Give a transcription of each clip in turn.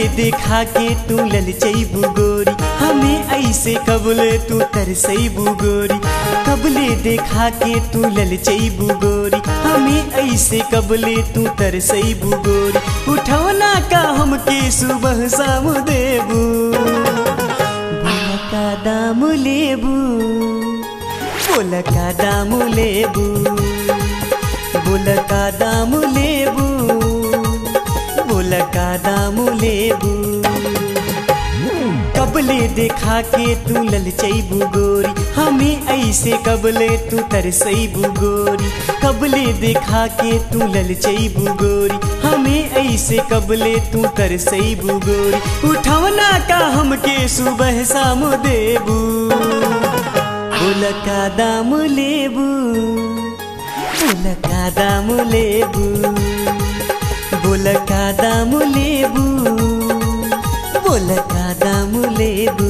देखा के तू ललचैबू गोरी हमें ऐसे कबले तू तरसैबू गोरी कबले देखा के तू ललचैबू गोरी हमें ऐसे कबले तू तरसैबू गोरी उठौना का हमके सुबह शाम देबू बोला का दाम लेबू बोला का दाम लेबू बोला का दाम लेबू बोला का दाम लेबू कबले देखा के तू ललचैबू गोरी हमें ऐसे कबले तू तरसैबू गोरी कबले देखा के तू ललचैबू गोरी हमें ऐसे कबले तू तरसैबू गोरी उठौना का हमके सुबह शाम देबू बोला का दाम लेबू बोला का दाम लेबू बोला का दाम लेबू बोला का दाम लेबू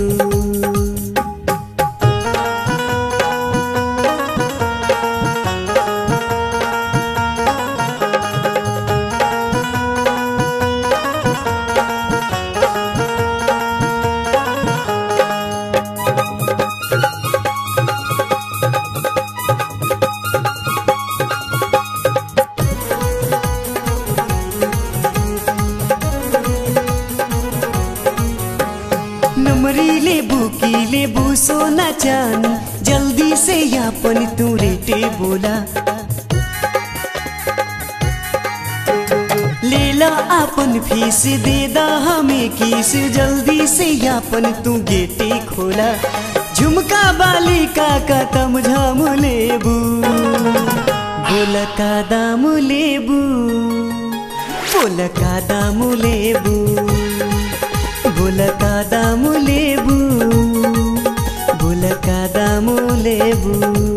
नमरी लेबू की लेबू सोना चानी जल्दी से यापन तू रेटे बोला लेला अपन फीस दे दा हमें किस जल्दी से यापन तू गेटे खोला झुमका बाली का का तम झाम लेबू बोला का दाम लेबू बोला का दाम लेबू बोला का दाम लेबू बोला का दाम लेबू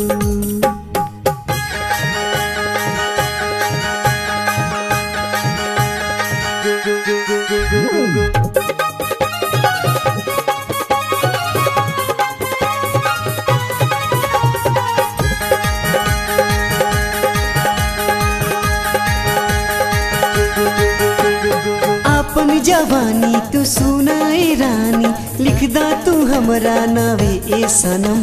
अपन जवानी तू सुनाए रानी लिखदा तू हमरा नावे ए सनम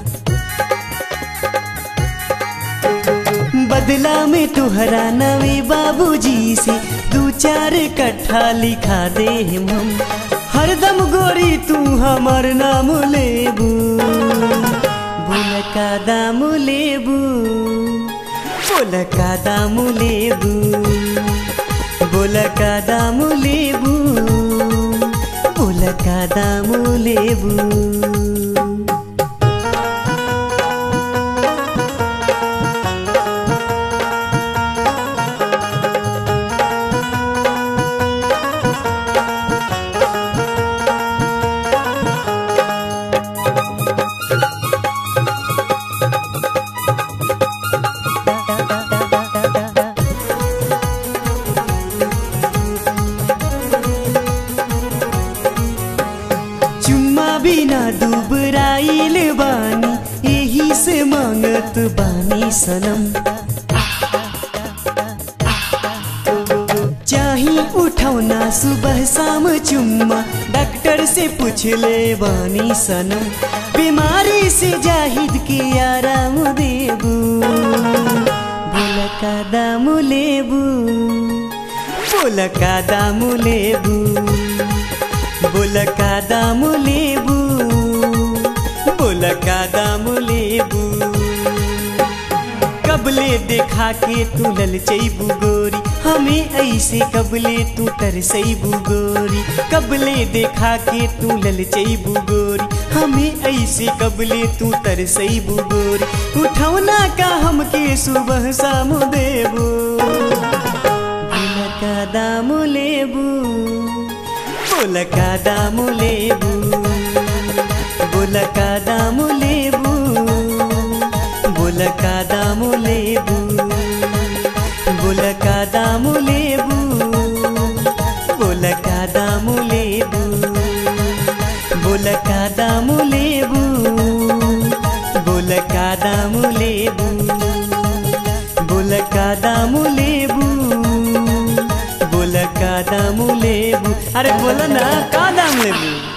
बदला में तुहरा नवे बाबूजी से दू चार कट्ठा लिखा दे हम हरदम गोरी तू हमर नाम लेबू बोल का दाम लेबू बोल का दाम लेबू बोल का दाम लेबू बोल का दाम लेबू चुम्मा बिना दुबराइल बानी यही से मांगत बानी सनम चाही उठौना सुबह शाम चुम्मा डॉक्टर से पूछ ले बानी सनम बीमारी से जाहिद के आराम देबू बोला का दाम लेबू बोला का दाम लेबू बोल का दाम लेबू बोल का दाम लेबू कबले देखा के तू ललचैबू गोरी हमें ऐसे कबले तू तरसैबू गोरी कबले देखा के तू ललचैबू गोरी हमें ऐसे कबले तू तरसैबू गोरी उठौना का हमके सुबह शाम देबू बोल का दाम लेबू बोल का दाम लेबू बोल का दाम लेबू बोल का दाम लेबू बोल का दाम लेबू बोल का दाम लेबू बोल का दाम लेबू बोल का दाम लेबू बोल का दाम लेबू बोल का का दाम लेबू अरे बोलो ना का दाम लेबू